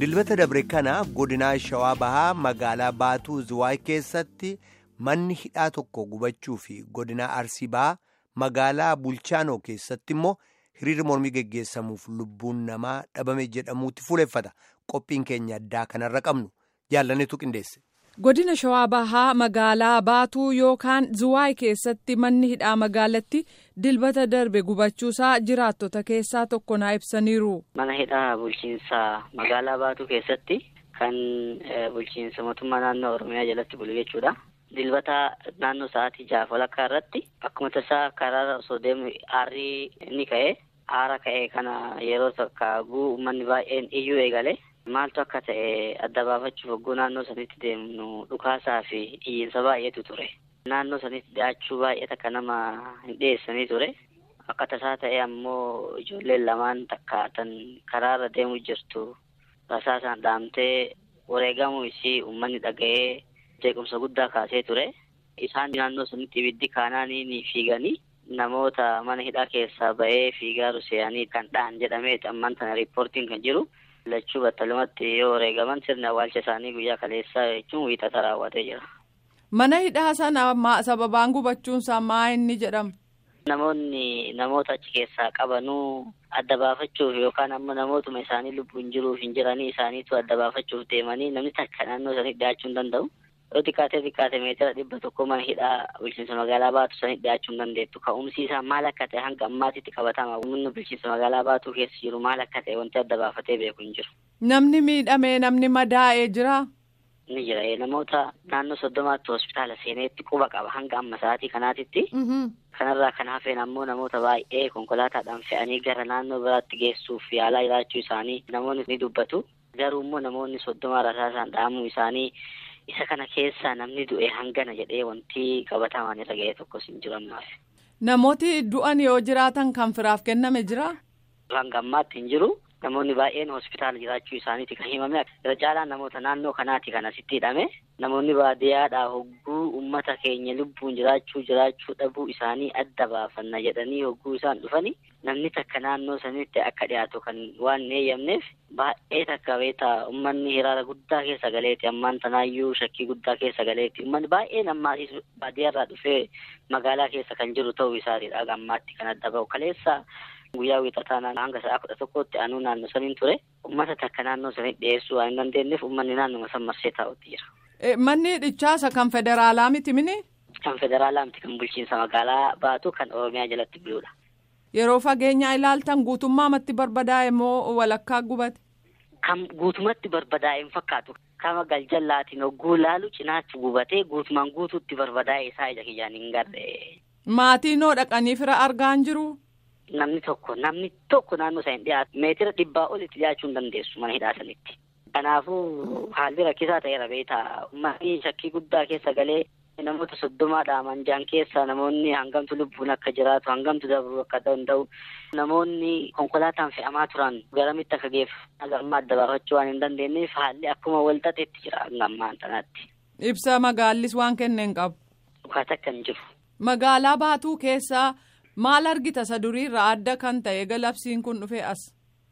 dilbata dabre kana godinaa shawaa bahaa magaalaa baatuu zuwaay keessatti manni hidhaa tokko gubachuu fi godinaa arsii bahaa magaalaa bulchaanoo keessatti immoo hiriirri mormii geggeessamuuf lubbuun namaa dhabame jedhamuutti fuuleffata qophiin keenya addaa kanarra qabnu jaallanetu qindeesse. godina shawaa bahaa magaalaa baatuu yookaan zuwaay keessatti manni hidhaa magaalatti dilbata darbe gubachuusaa jiraattota keessaa tokko naa ibsaniiru. mana hidhaa bulchiinsa magaalaa baatuu keessatti kan bulchiinsa mootummaa naannoo oromiyaa jalatti bulu jechuudha. dilbata naannoo sa'aatii jaha walakkaa irratti akkuma tasaa karaarra osoo deemu aarrii ni ka'e aara ka'e kana yeroo takka guu uummanni baay'een iyyuu eegale. maaltu akka ta'e adda baafachuuf hogguu naannoo sanitti deemnu dhukaasaa fi iyyiinsa baay'eetu ture naannoo sanitti dhiyaachuu baay'ee takka nama hin dhiyeessanii ture akka tasaa ta'e ammoo ijoolleen lamaan takka tan karaarra deemu jirtu rasaasaan dhaamtee wareegamuu isii uummanni dhaga'ee jeequmsa guddaa kaasee ture isaan naannoo sanitti ibiddi kaanaanii ni fiiganii namoota mana hidhaa keessaa ba'ee fiigaa ruseyanii kan dhahan jedhameeti ammaan tana riippoortiin kan jiru. lachuu battalumatti yoo wareegaman sirni awwaalcha isaanii guyyaa kaleessaa jechuun wiixata raawwatee jira. Mana hidhaa sana sababaan gubachuunsaa maa inni jedhama? Namoonni namoota achi keessaa qabanuu adda baafachuuf yookaan ammoo namootuma isaanii lubbuun jiruuf hin jiranii isaaniitu adda baafachuuf deemanii namni takka naannoo sanii dhiyaachuu hin danda'u. Yoo xiqqaatee xiqqaate meetira dhibba tokko mana hidhaa bulchiinsa magaalaa baatu sanii dhiyaachuu hin dandeettu. Ka'umsi isaa maal akka ta'e hanga ammaatitti qabatama. Humni bulchiinsa magaalaa baatuu keessa jiru maal akka ta'e wanti adda baafatee beeku hin jiru. Namni miidhamee namni madaa'ee jira. Ni jira. Namoota naannoo soddomaatti hospitaala seeneetti quba qaba hanga amma sa'aatii kanaatitti. Kanarraa kan hafeen ammoo namoota baay'ee konkolaataadhaan fe'anii gara naannoo biraatti geessuuf yaalaa jiraachuu isaanii namoonni ni dubbatu. Garuu immoo namoonni soddoma rasaasaan dhahamuu isaanii isa kana keessaa namni du'e hangana jedhee wanti qabatamaan irra ga'e tokkos hin jiru ammaaf. Namooti du'an yoo jiraatan kan firaaf kenname jira? Hanga ammaatti hin jiru. Namoonni baay'een hospitaala jiraachuu isaaniiti kan himame. Irra caalaan namoota naannoo kanaati kan asitti hidhame. Namoonni baadiyyaadhaa hogguu uummata keenya lubbuun jiraachuu jiraachuu dhabuu isaanii adda baafanna jedhanii hogguu isaan dhufani. Namni takka naannoo sanitti akka dhiyaatu kan waan hin eeyyamneef baay'ee takka beeta uummanni hiraara guddaa keessa galeeti ammaan tanaayyuu shakkii guddaa keessa galeeti uummanni baay'een ammaasis baadiyyaarraa dhufee magaalaa keessa kan jiru ta'uu isaatiidha ammaatti kan adda bahu kaleessa guyyaa wiixataa hanga sa'a kudha tokkotti aanuu naannoo saniin ture uummata takka naannoo sanitti dhiyeessuu waan hin dandeenyeef uummanni naannoo san marsee taa'utti jira. Manni hidhichaasa kan federaalaa miti mini? Kan federaalaa miti kan bulchiinsa magaalaa baatu kan oromiyaa jalatti buludha. Yeroo fageenyaa ilaaltan guutummaamatti barbadaa'e moo walakkaa gubate? Kan guutumatti barbadaa'e hin fakkaatu. Kama galjallaatiin hogguu laalu cinaachi gubatee guutumaan guutuutti barbadaa'e isaa ija kiyyaan hin garre. Maatiin hoo dhaqanii fira argaa hin jiru? Namni tokko namni tokko naannoo isaa hin dhiyaatu meetira dhibbaa olitti dhiyaachuu hin dandeessu mana hidhaa sanitti. Kanaafuu haalli rakkisaa ta'eera beetaa uummanni shakkii guddaa keessa galee namoota soddomaadha manjaan keessa namoonni hangamtu lubbuun akka jiraatu hangamtu dabruu akka danda'u namoonni konkolaataan fe'amaa turan garamitti akka geeffamu amma adda baafachuu waan hin dandeenyeef haalli akkuma wal xaxeetti jira hanga ammaan tanaatti. Ibsa magaallis waan kenneen qabu. Dhukaata akka hin jiru. Magaalaa baatuu keessaa maal argita isa duriirraa adda kan ta'e galabsiin kun dhufee as.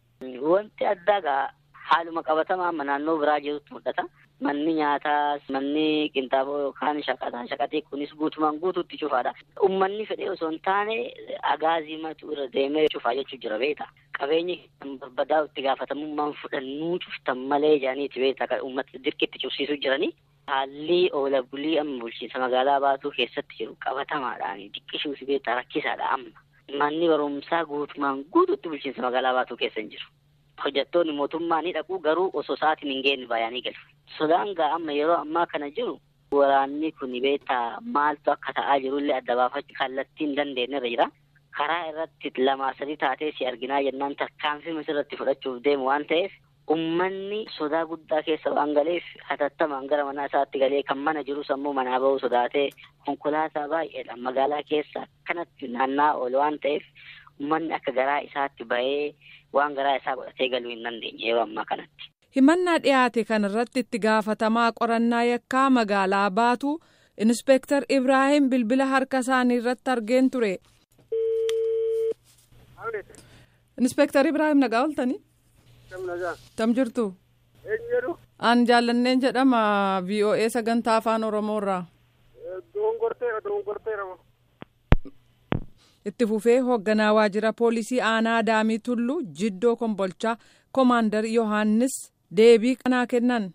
Wanti addaa gaa haaluma qabatamaa amma naannoo biraa jirutti mul'ata. Manni nyaataas manni qinxaaboo yookaan shaqataa shaqatii kunis guutumaan guutuutti cufaadha. Uummanni fedhee osoo hin taane agaazii matu irra deemee cufaa jechuu jira beeta. Qabeenyi kan barbadaa'u itti gaafatamummaan fudhannuu cuftan malee jedhaniiti beeta kan uummata dirqitti cufsiisuu jiranii. Haalli oola bulii amma bulchiinsa magaalaa baatuu keessatti jiru qabatamaadhaan diqqishuufi beektaa rakkisaadha amma. Manni barumsaa guutumaan guutuutti bulchiinsa magaalaa baatuu keessa hin jiru. Hojjettoonni mootummaa ni dhaqu garuu osoo sa'aatiin hin geenye baay'anii galu. Sodaan gaa amma yeroo ammaa kana jiru waraanni kun beektaa maaltu akka ta'aa jirullee adda baafachuu kallattii hin dandeenye irra jira. Karaa irratti lamaa sadii taatee si arginaa jennaan tarkaanfii misirratti fudhachuuf deemu waan ta'eef Uummanni sodaa guddaa keessa waan galeef hatattamaan gara manaa isaatti galee kan mana jirus ammoo manaa bahuu sodaatee konkolaataa baay'eedhaan magaalaa keessa akkanatti naanna'aa oolu waan ta'eef uummanni akka garaa isaatti bahee waan garaa isaa godhatee galuu hin dandeenye yeroo ammaa kanatti. Himannaa dhiyaate kanarratti itti gaafatamaa qorannaa yakkaa magaalaa baatu Inspeektar Ibraahim bilbila harka isaanii irratti argeen ture. Inspeektar Ibraahim nagaa ooltanii? Tam jirtu? Eenyuudhu? An jaallanneen jedhama VOA sagantaa afaan Oromoorraa. Dogongorteera dogongorteera. Itti fufee hoogganaa waajjira poolisii aanaa Daamii Tulluu Jiddoo Kombolchaa Koomaandar Yohaannis deebii kanaa kennan.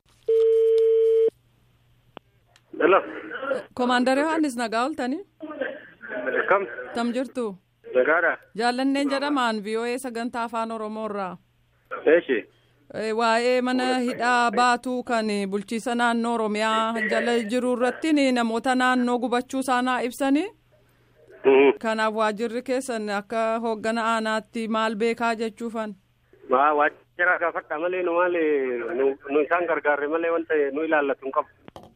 Dhala. Koomaandar Yohaannis nagaa ooltanii? Kam? Tam jirtu? Nagaadha. Jaallanneen jedhamaan VOA sagantaa afaan Oromoorraa. Eeshi. Waa'ee mana hidhaa baatuu kan bulchiisa naannoo Oromiyaa jala jiru irratti namoota naannoo gubachuu isaanaa ibsanii. Kanaaf waajjirri keessan akka hooggana aanaatti maal beekaa jechuufan. Waa waajjira gaafadha malee nu maali nu isaan gargaarre malee wanta nu ilaallatu hin qabu.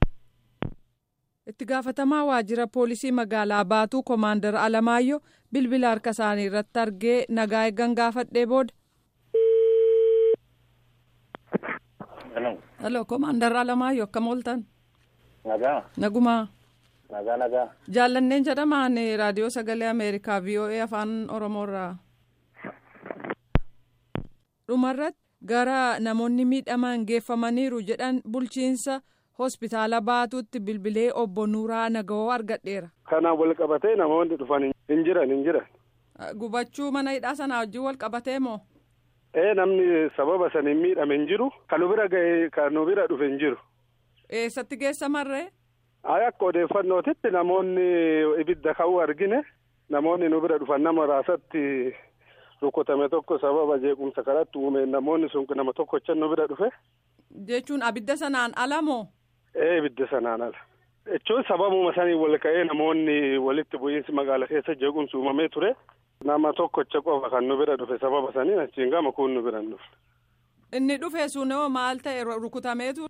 Itti gaafatamaa waajjira poolisii magaalaa baatuu Koomaandar Alamaayyoo bilbila harka isaanii irratti argee nagaa eeggan gaafadhee booda. Halo Koomaandar Alamaayyoo akkam ooltan? Nagaa. Nagumaa. Nagaa nagaa. Jaallanneen jedhamaan raadiyoo sagalee Ameerikaa VOA afaan Oromoorraa. Dhumarratti gara namoonni miidhaman geeffamaniiru jedhan bulchiinsa hospitaala baatuutti bilbilee obbo Nuuraa Nagawoo argadheera. Kanaan wal qabatee namoonni dhufan hin jiran hin jiran. Gubachuu mana hidhaa sanaa wajjin wal qabatee moo? Ee namni sababa saniin miidhame hin jiru. Kan nu bira ga'e kan nu bira dhufe hin jiru. Eessatti geessamarree? Ay akka odeeffannootitti namoonni ibidda ka'uu argine namoonni nu bira dhufan nama raasatti rukutame tokko sababa jeequmsa kanatti uume namoonni sun nama tokkocha nu bira dhufe. Jechuun abidda sanaan ala moo? Ee ibidda sanaan ala. Jechuun sababuma sanii wal ka'ee namoonni walitti bu'iinsi magaala keessa jeequmsi uumamee ture. Nama tokkocha qofa kan nu bira dhufe sababa saniin achiin gama kun nu bira hin dhufne. Inni dhufe sunoo maal ta'e rukutameetu?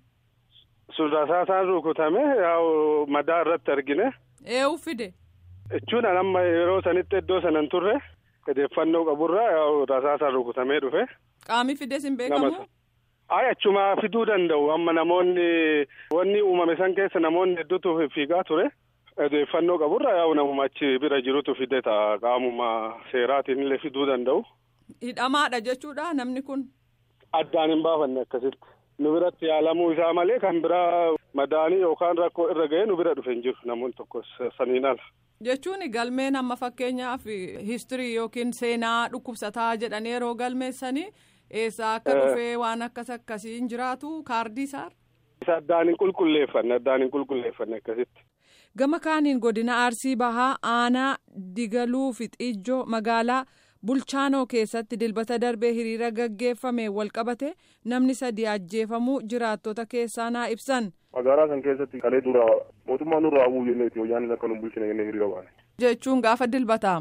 Rasaasaan rukutame yaa'u madaa irratti argine. Eewu fide? Jechuun amma yeroo sanitti iddoo sana hin turre odeeffannoo qaburraa yaa'u rasaasaan rukutamee dhufe. Qaami fides hin beekamu? Ay achuma fiduu danda'u amma namoonni wanni uumame san keessa namoonni hedduutu fiigaa ture. Odeeffannoo qaburraa yaa'u namuma achi bira jirutu fide ta'a qaamuma seeraatiin illee fiduu danda'u. Hidhamaadha jechuudha namni kun? Addaan hin baafanne akkasitti. Nu biratti yaalamuu isaa malee kan biraa madaanii yookaan rakkoo irra ga'ee nu bira dhufe hin jiru namoonni tokko saniin ala. Jechuun galmeen amma fakkeenyaaf histirii yookiin seenaa dhukkubsataa jedhanii yeroo galmeessanii eessaa akka dhufee waan akkas akkasii hin jiraatu kaardii isaa. Isa addaan hin qulqulleeffanne addaan hin qulqulleeffanne akkasitti. Gama kaaniin godina Arsii Bahaa aanaa Digaluu fi Xiijjoo magaalaa Bulchaanoo keessatti dilbata darbee hiriira gaggeeffame walqabate namni sadi ajjeefamuu jiraattota keessaa naa ibsan. Magaalaa san keessatti kalee dura mootummaan nurraa hawwuu jenneeti wayyaan akka nu bulchine jennee hiriira baane. Jechuun gaafa dilbataam.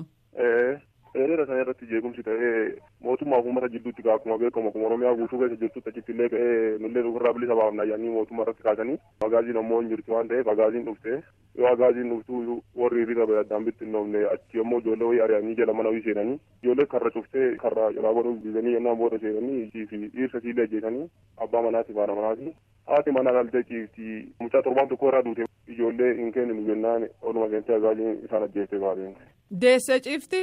Hiriira sana irratti jeequmsi ta'ee mootummaa fi uummata jidduutti akkuma beekamu akkuma Oromiyaa guutuu keessa jirtutti achitti illee ka'ee nullee ofirraa bilisa baafna ayyaanii mootummaa irratti kaasanii magaaziin ammoo hin jirtu waan ta'eef agaaziin dhufte yoo agaaziin dhuftu warri hiriira ba'e addaan bittinnoofne achi ammoo ijoollee wayii ari'anii jala mana wayii seenanii ijoollee karra cuftee karra jalaa godhuuf diiganii yennaan booda seenanii fi dhiirsa siillee ajjeesanii abbaa manaati faana manaati haati manaa galtee ciifti mucaa torbaan tokko irraa duute ijoollee hin kenninu jennaan oluma seentee agaaziin isaan ajjeestee baatee. Deessee ciifti?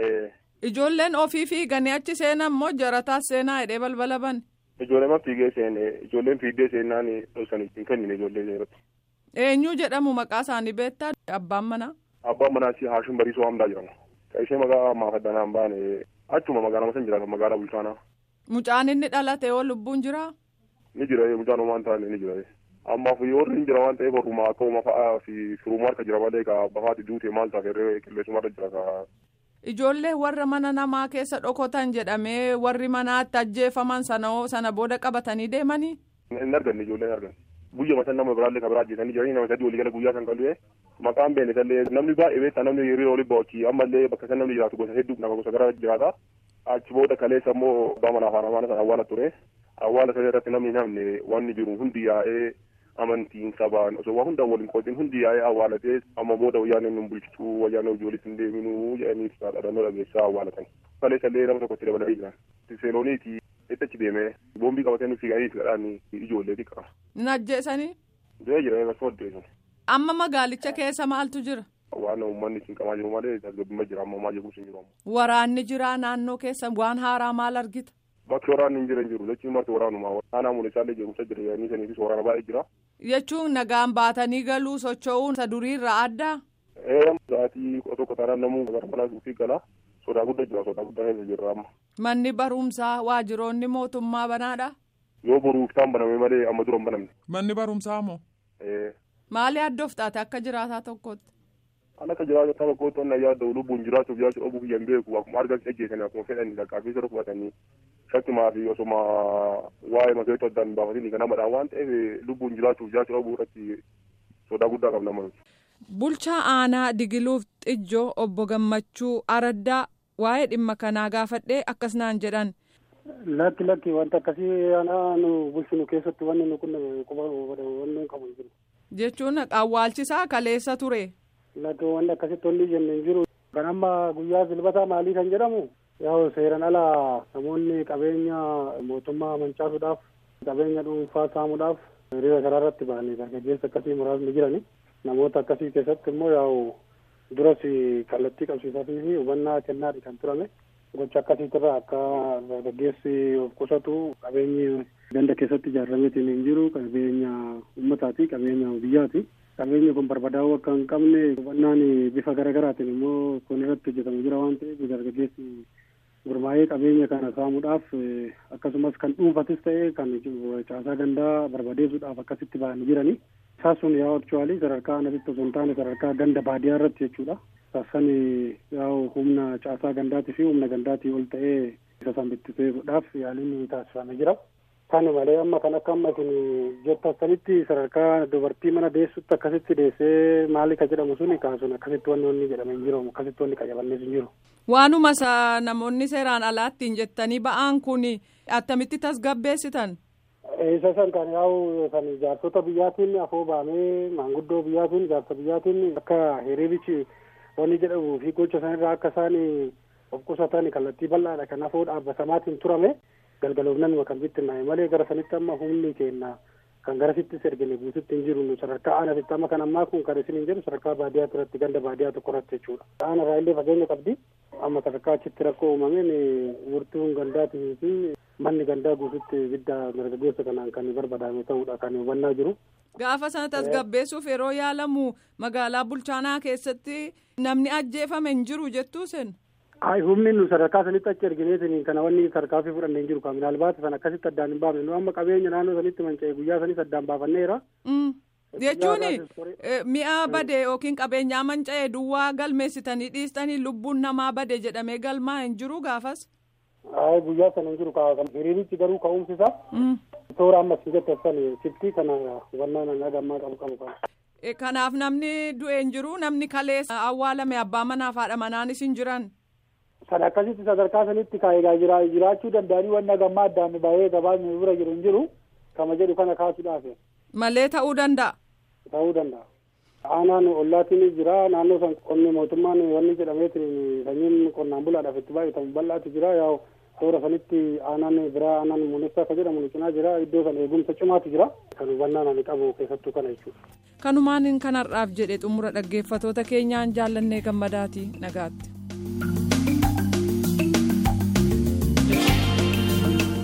Ijoolleen ofii fiiganii achi seenan moo jarataas seenaa hidhee balbala ban? Ijoolleen fiigee seene ijoolleen fiigdee seenaan dhosanii hin kennine ijoollee seeratti. Eenyu jedhamu maqaa isaanii beektaa abbaan manaa? Abbaan manaa si Haashim Bariisoo Hamdaa jedhama. Ishee maqaa maafaddanaan baane achuma magaalaa san jiraata magaalaa bulchaanaa. Mucaan inni dhalate yoo lubbuun jiraa? Ni jira mucaan homaan taane ni jira. Ammaaf warri hin jira waan ta'eef warrumaa akka uumaa fa'aa fi firumaa harka jira malee ka bafaati duute maal taate irree qilleensuma irra jira ka. Ijoollee warra mana namaa keessa dhokotan jedhamee warri manaatti ajjeefaman sana sana booda qabatanii deemanii. Hin arganne ijoolleen arganne. Guyyaa masan nama biraallee kan biraa ajjeesanii jiranii nama sadii walii gala guyyaa san qal'ee maqaan beene sallee namni baay'ee beektaa namni hiriira olii ba'ochi ammallee bakka san namni jiraatu gosa hedduu nama gosa garaa jiraata. Achi booda kaleessa immoo abbaa manaa fi haadha sana awwaala ture. Awwaala sana irratti namni namne wanni jiru hundi yaa'ee amantiin sabaan osoo waa hundaan waliin qoodin hundi yaa'ee awwaalatee amma booda wayyaanee nun bulchituu wayyaanee ijoollis hin deeminuu jedhanii dhaadannoo dhageessaa awwaalatan. Kaleessa illee nama tokkotti dabalanii jiran. Seelooniiti itti achi deemee boombii qabatee nuti fiiganii fidhaan ijoollee xiqqaa. Ni ajjeesanii? Dee jira akkasuma addeessan. Amma magaalicha keessa maaltu jira? Waan uummanni siin qamaa jiru malee tasgabbima jira amma maa jechuun siin jiru. Waraanni jira naannoo keessa waan haaraa maal argita? bakki waraanni hin jiran jiru jechuun marti waraanuma aanaa mul'isaallee jeequmsa jira yaa'anii saniifis waraana baay'ee jira. Jechuun nagaan baatanii galuu socho'uun isa duriirra adda. Ee sa'aatii kudha tokko taanaan namuu gara manaa fi gala sodaa guddaa jira sodaa guddaa keessa jirra amma. Manni barumsaa waajjiroonni mootummaa banaadha. Yoo boruuf taan baname malee amma dura hin banamne. Manni barumsaa moo? Ee. Maali addoof taate akka jiraataa tokkotti? Kan akka jiraataa tokkotti onna yaadda lubbuun jiraachuuf jiraachuu dhabuu biyyan beeku akkuma argaa ejjeesanii akkuma fedhanii lakkaafii sirra qubatanii shakkimaa fi osuma waa'ee makeetu addaan baafatanii kan namadhaan waan ta'eef lubbuun jiraachuuf jiraachuu dhabuu irratti sodaa guddaa qabna manuti. Bulchaa aanaa Digiluuf Xijjoo obbo Gammachuu Araddaa waa'ee dhimma kanaa gaafadhee akkas naan jedhan. Lakki lakki wanta akkasii aanaa nu bulchinu keessatti wanni nu kun quba wanni qabu hin jiru. Jechuun awwaalchisaa kaleessa ture. Lakki wanni akkasitti wanni jenne hin jiru. Kan amma guyyaa silbataa maalii kan jedhamu yaa seeran ala namoonni qabeenya mootummaa mancaasuudhaaf qabeenya dhuunfaa saamuudhaaf hiriira karaa irratti ba'anii dargaggeessa akkasii muraasni jirani. Namoota akkasii keessatti immoo yaa'u duras kallattii qabsiisaa fi hubannaa kennaadhi kan turame. gocha akkasiitirraa akka dargaggeessi of qusatu qabeenyi ganda keessatti ijaarameetiin hin jiru qabeenya uummataati qabeenya biyyaati qabeenyi kun barbadaa'uu akka hin qabne hubannaan bifa garaagaraatiin immoo kun irratti hojjetamu jira waan ta'eef dargaggeessi gurmaa'ee qabeenya kana saamuudhaaf akkasumas kan dhuunfatis ta'e kan caasaa gandaa barbadeessuudhaaf akkasitti ba'anii jirani isaan sun yaa akchuwaalii sadarkaa anasitti osoo hin taane sadarkaa ganda baadiyyaa irratti jechuudha sassan yaa'u humna caasaa gandaatii fi humna gandaatii ol ta'ee isa san bittisuudhaaf yaaliin taasifamee jira. Kan malee amma kan akka amma isin jettanitti sadarkaa dubartii mana deessutti akkasitti deessee maali ka jedhamu suni kaasuun akkasitti wanni wanni jedhame hin jiru akkasitti wanni qajabannees hin jiru. Waanuma isa namoonni seeraan alaattiin jettanii ba'aan kun attamitti tasgabbeessitan? Isa san kan yaa'u san jaarsota biyyaatiin afoo baamee maanguddoo biyyaatiin jaarsa biyyaatiin akka hiriirichi wanni jedhamu fi gocha sanirraa akka isaan of qusatan kallattii bal'aadha kan afoo dhaabbatamaatiin turame galgaloofnanuma kan bittinnaa'e malee gara sanitti amma humni keenya kan gara sittis ergine guututti hin jiru sadarkaa aanasitti amma kan ammaa kun kan isin hin jiru sadarkaa baadiyyaa irratti ganda baadiyyaa tokko irratti jechuudha. Aanarraa illee fageenya qabdi amma sadarkaa achitti rakkoo uumameen murtuun gandaatii fi manni gandaa guututti ibidda dargaggeessa kanaan kan barbadaame ta'uudha kan hubannaa jiru. Gaafa sana tasgabbeessuuf yeroo yaalamu magaalaa bulchaanaa keessatti namni ajjeefame hin jiru jettuu sen. Ay humni nu sadarkaa sanitti achi ergineetiin kana wanni tarkaanfii fudhanne hin jiru kan minaalbaata sana akkasitti addaan hin baafne nu amma qabeenya naannoo sanitti manca'e guyyaa sanis addaan baafanneera. Jechuun mi'a bade yookiin qabeenyaa manca'e duwwaa galmeessitanii dhiistanii lubbuun namaa bade jedhamee galmaa hin jiru gaafas. Ay guyyaa sana hin jiru hiriirichi garuu ka'umsisa. Toora ammas hin jette san siftii kana hubannaa nan gammaa qabu qabu kana. Kanaaf namni du'e hin jiru namni kaleessa awwaalame abbaa manaaf haadha manaanis hin jiran. Sana akkasitti sadarkaa sanitti kaayegaa jira jiraachuu danda'anii wanna gammaa addaan baay'ee gabaasni bira jiru hin jiru kama jedhu kana kaasuudhaaf. Malee ta'uu danda'a. Ta'uu danda'a. Aanaan ollaatiin jira naannoo san qonni mootummaan wanni jedhameetiin sanyiin qonnaan bulaadhaaf itti baay'atamu bal'aatu jira yaa toora sanitti aanaan biraa aanaan muunessaa ka jedhamu cinaa jira iddoo san eegumsa cimaatu jira kan hubannaan ani qabu keessattuu kana jechuudha. Kanumaan kanarraaf jedhe xumura dhaggeeffatoota keenyaan jaallannee gammadaati nagaatti.